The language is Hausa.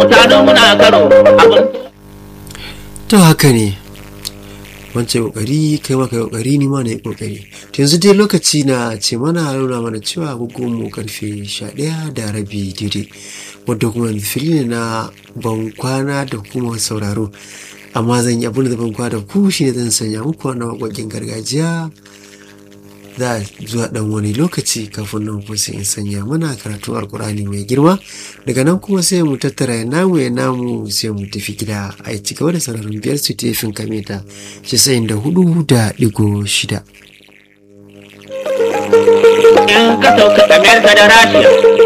tano muna karo abin to haka ne wancan kokari kai ma kai kokari ni ma na yi kokari to yanzu dai lokaci na ce mana nuna mana cewa agogon mu karfe 11 da rabi daidai wadda kuma yanzu fili ne na ban kwana da kuma sauraro amma zan yi abin da ban kwana da ku shi ne zan sanya muku wannan waƙoƙin gargajiya za a zuwa dan wani lokaci kafin nan kuma sai in sanya mana karatun alkur'ani mai girma daga nan kuma sai mu tattara ya namu ya namu sai mu tafi gida a ci gaba da sararin biyar su tefin kameta shi sayin da hudu da digo shida in ka sauka amerika da rashiya